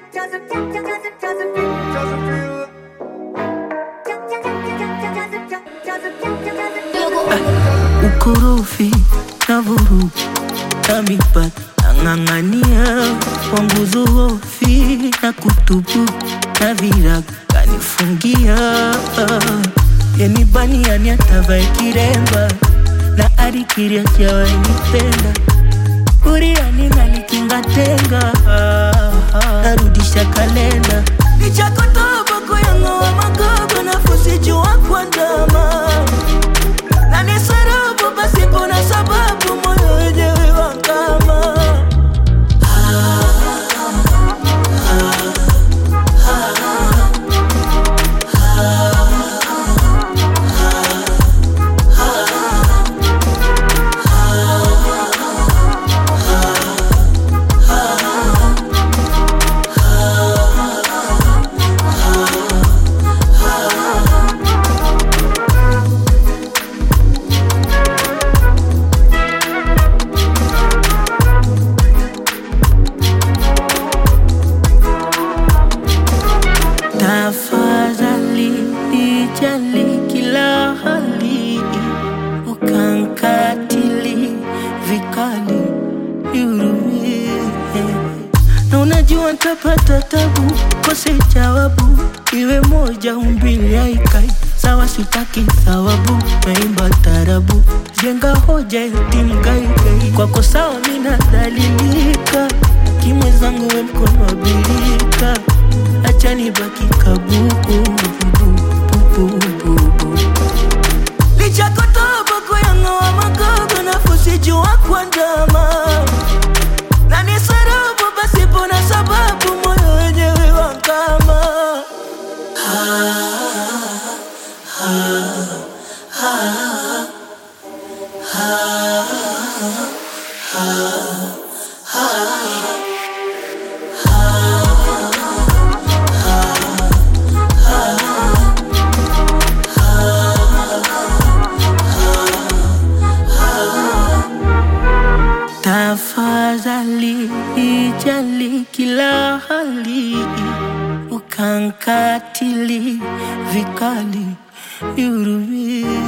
ukorofi na vurugu na mipaka nang'ang'ania kwa nguzo hofi na kutubu na virago kanifungia yenibaniani atavae kiremba na arikiria chawainipenda kuriani nalikinga tenga narudisha kalenda nichakotoboko yangoa magogo nafusijua kwandama na ni sarabu pasipo na sababu moyo wenyewe wakama Tafadhali nijali kila hali, ukankatili vikali nihurumie. Na unajua ntapata tabu, kose jawabu, iwe moja umbili haikai sawa, sitaki thawabu, naimba tarabu, jenga hoja eti mgaigai kwako sawa, mina dalilika kimwezangu, we mkono wa birika acha nibaki kabubu lichakotoboko yangoa magogo nafusijua kwandama na ni sarabu pasipo na sababu moyo wenyewe wakama Tafadhali ijali kila hali, ukankatili vikali nihurumie.